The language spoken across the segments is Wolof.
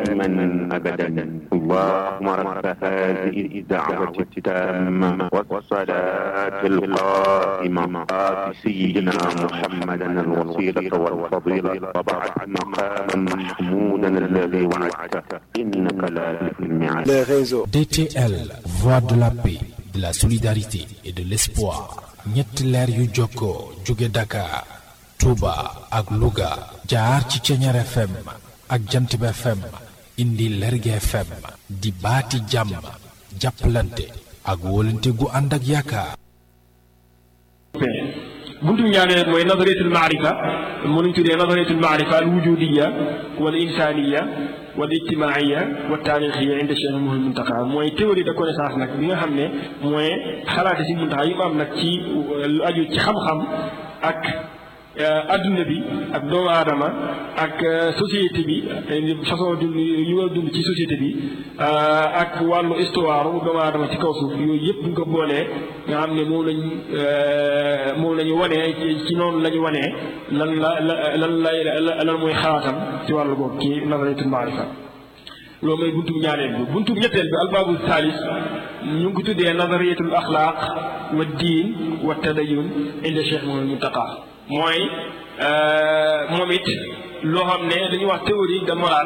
دائما أبدا اللهم رب هذه الدعوة التامة والصلاة القائمة آت سيدنا محمدا الوسيلة والفضيلة وبعث مقاما محمودا الذي وعدته إنك لا تخلف الميعاد les réseaux. DTL, voix de la paix, de la solidarité et de l'espoir. ñetti leer yu jokkoo jóge Dakar, Touba ak Louga jaar ci Ceñeer FM ak Jantib FM indi Lerge FM di baati jàmm jàppalante ak wóolante gu ànd ak yaakaar. buntu ñaareel mooy nadariyatul maarifa mënuñ tuddee nadariyatul maarifa al wujudiya wala insaniya wala ijtimaiya wa taarixiya inda Cheikh Mouhamadou Mountakha mooy théorie de connaissance nag bi nga xam ne mooy xalaate si Mountakha yi mu am nag ci lu aju ci xam-xam ak adduna bi ak doomu aadama ak société bi façon dund yu war a dund ci société bi ak wàllu histoire doomu aadama ci kaw suuf yooyu yëpp bu ñu ko boolee nga xam ne moom lañ moom la ñu wanee ci noonu la ñu wanee lan la lan lay lan mooy xalaatam ci wàllu boobu ci nazariyatul maarifa loolu mooy buntu ñaareel bi buntu ñetteel bi albaabu saalis ñu ngi ko tuddee nazariyatul axlaaq wa diin wa tadayun inda Cheikh Mouhamadou Mountakha mooy moom it loo xam ne dañuy wax théorie de morale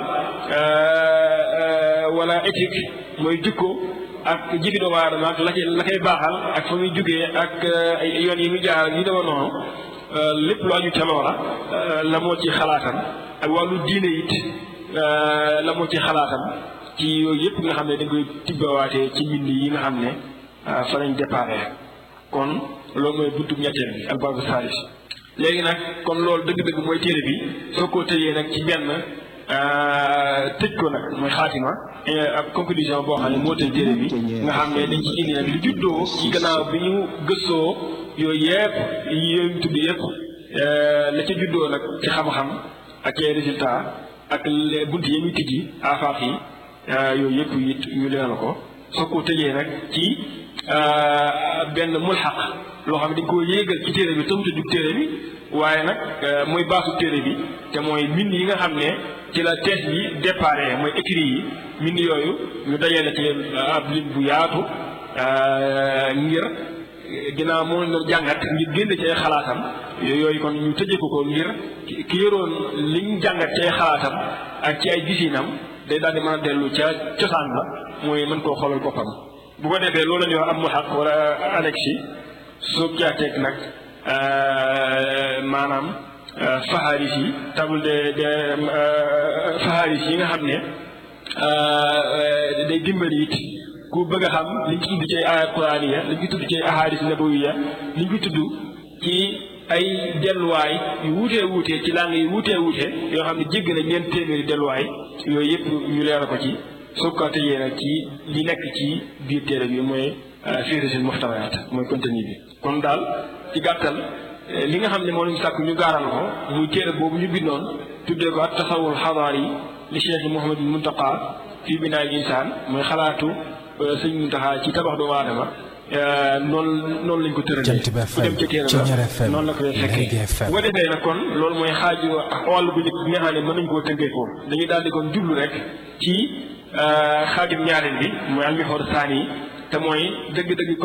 wala éthique mooy jikko ak jëfi doomu aadama ak la cay la koy baaxal ak fa muy jugee ak ay yoon yi muy jaar yi dama noonu lépp lu aju ca loola la moo ci xalaatam ak wàllu diine it la moo ci xalaatam ci yooyu yëpp nga xam ne dañ koy tibbawaatee ci mbind yi nga xam ne fa lañ déparé kon loolu mooy buntu ñetteel bi ak baabu saalis léegi nag kon loolu dëgg-dëgg mooy téere bi soo ko tëjee nag ci benn tëj ko nag mooy xaatima ak conclusion boo xam ne moo tëj téere bi nga xam ne dañ ci indi nag li juddoo ci gannaaw bi ñu gëstoo yooyu yëpp yooyu ñu tudd yëpp la ca juddoo nag ci xam-xam ak ay résultat ak bunt yi muy tijji afaax yi yooyu yëpp it ñu leeral ko soo ko tëjee nag ci benn mulxaq loo xam ne dañ koo yéegal ci téere bi tëmta jug téere bi waaye nag mooy baasu téere bi te mooy mbind yi nga xam ne ci la thèse bi déparé mooy écrit yi mbind yooyu ñu dajale ci ab lim bu yaatu ngir ginnaaw moom lañ doon jàngat ngir génn ci ay xalaatam yooyu kon ñu tëjee ko ko ngir ki yoroon liñ jàngat ci ay xalaatam ak ci ay gisinam day daal di mën a dellu ca cosaan la mooy mën koo xoolal boppam bu ko defee loolu la ñuy wax am mu xaq wala annexe yi soo jaateeg nag maanaam faxaaris yi table de de faxaaris yi nga xam ne day dimbali it ku bëgg a xam liñ ci tudd ci ay ayat quraaniya liñ ci tudd ci ay ahadis nabawiya liñ ci tudd ci ay delluwaay yu wuutee wuutee ci langue yu wuutee wuutee yoo xam ne jégg na ñeent téeméeri delluwaay yooyu yëpp ñu leeral ko ci soo ko tëjee nag ci li nekk ci biir téere bi mooy fihrisul muxtawayaat mooy contenu bi kon daal ci gàttal li nga xam ne moo lañu sàkk ñu gaaral ko muy téere boobu ñu bindoon tuddee ko ak tasawul xadaar yi li Cheikh Mouhamadou Mountakha fii binaay insaan mooy xalaatu sëñ Mountakha ci tabax doomu aadama noonu noonu lañ ko tëralee Jant bi ku dem ca téere Ceñeer ba FM, noonu la koy Lergui fekkee FM. bu ko defee nag kon loolu mooy xaaju wàll bu njëkk bi nga xam ne mën nañ koo tënkee ko dañuy daal di kon jublu rek ci xaajum ñaareel bi mooy almixoor saani yi te mooy dëgg-dëgg